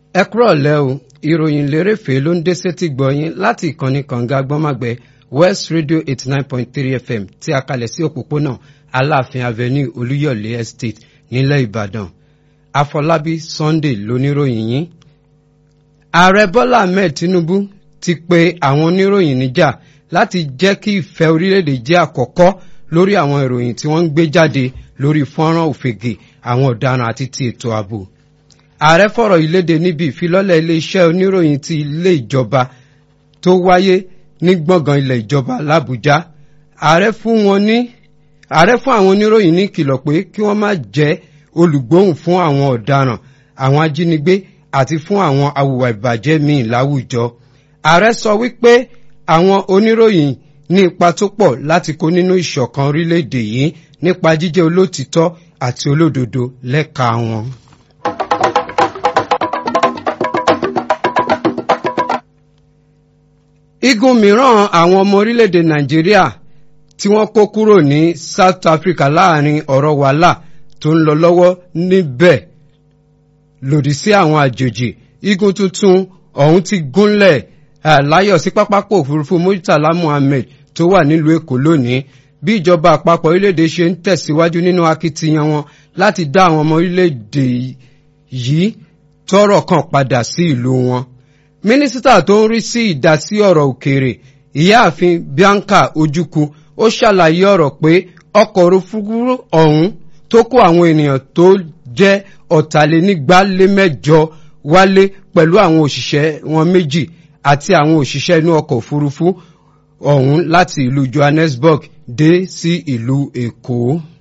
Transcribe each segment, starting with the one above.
ẹ kúrọ̀ lẹ́ o ìròyìn lérèfé ló ń dé sétí gbọ̀yìn láti ìkànnì kànga gbọ́màgbẹ́ west radio eighty nine point three fm tí a kalẹ̀ sí òpópónà aláàfin avenue olúyọ̀lé estate nílẹ̀ ìbàdàn afọlábí sunday lóníròyìn yín. ààrẹ bọ́lá ahmed tinubu ti pe àwọn oníròyìn níjà láti jẹ́ kí ìfẹ́ orílẹ̀-èdè jẹ́ àkọ́kọ́ lórí àwọn ìròyìn tí wọ́n ń gbé jáde lórí fọ́nrán òfegè àwọn ọ̀daràn àti ti ètò ààbò ààrẹ fọ̀rọ̀ ìléde níbi ìfilọ́lẹ̀ iléeṣẹ́ oníròyìn ti ilé ìjọba tó wáyé ní gbọ̀ngàn ilẹ̀ ìjọba làbújá ààrẹ fún wọn ní ààrẹ fún àwọn oníròyìn ní ìkìlọ̀ pé kí wọ́n má jẹ́ olùgbóhùn fún àwọn ọ̀daràn àwọn ajínigbé àti fún àwọn awùwà ìbàjẹ́ míì láwùjọ ààrẹ sọ wípé àwọn oníròyìn ní ipa tó pọ̀ láti kó nínú ìṣọ̀kan orílẹ̀-èdè yìí nípa jíjẹ́ olótìtọ́ àti olódodo lẹ́ka wọn. igun mìíràn àwọn ọmọ orílẹ̀-èdè nàìjíríà tí wọ́n kó kúrò ní south africa láàrin ọ̀rọ̀ wàhálà tó ń lọ lọ́wọ́ níbẹ̀ lòdì sí àwọn àjòjì igun tuntun ọ̀hún ti gúnlẹ̀ láyọ̀ sí pápákọ̀ òfurufú murtala muhammed tó wà nílùú èkó lónìí bí ìjọba àpapọ̀ orílẹ̀-èdè ṣe ń tẹ̀síwájú nínú akitiyan wọn láti dá àwọn ọmọ orílẹ̀-èdè yìí tọ́rọ̀ kan padà sí ìlú wọn mínísítà tó ń rí sí ìdásí ọ̀rọ̀ òkèèrè ìyáàfin bianca ojukwu ó ṣàlàyé ọ̀rọ̀ pé ọkọ̀ òfurufú ọ̀hún tó kó àwọn ènìyàn tó jẹ́ ọ̀tàlénígbálémẹ́jọ wálé pẹ̀lú àwọn òṣìṣẹ́ wọn méjì àti àwọn òṣìṣẹ́ inú ọkọ̀ òfurufú ọ̀hún láti ìlú johannesburg dé sí ìlú èkó.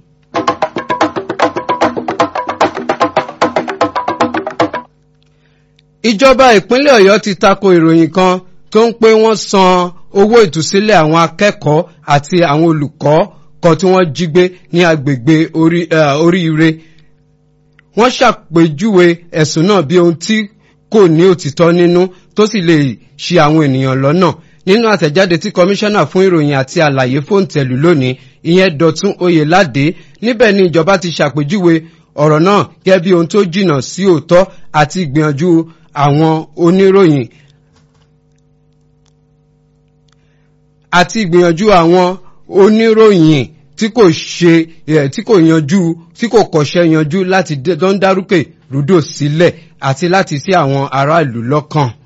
ìjọba ìpínlẹ̀ ọ̀yọ́ ti tako ìròyìn kan tó ń pé wọ́n san owó ìtúsílẹ̀ àwọn akẹ́kọ̀ọ́ àti àwọn olùkọ́ kan tí wọ́n jí gbé ní agbègbè oríire wọ́n ṣàpèjúwe ẹ̀sùn náà bí ohun tí kò ní òtítọ́ nínú tó sì lè ṣi àwọn ènìyàn lọ́nà nínú àtẹ̀jáde tí kọmíṣánná fún ìròyìn àti àlàyé fóòntẹ̀lù lónìí ìyẹn dọ̀tún oyèládé níbẹ̀ ni ìjọba ti ṣàpèjúwe ọ̀rọ̀ náà gẹ́gẹ́ bí ohun tó jìnnà sí òótọ́ àti ìgbìyànjú àwọn oníròyìn àti ìgbìyànjú àwọn oníròyìn tí kò ṣe tí kò yanjú tí kò kọ̀ṣẹ́ yanjú láti dán dárúkè rúdò sílẹ̀ àti láti sí àwọn aráàlú lọ́kàn.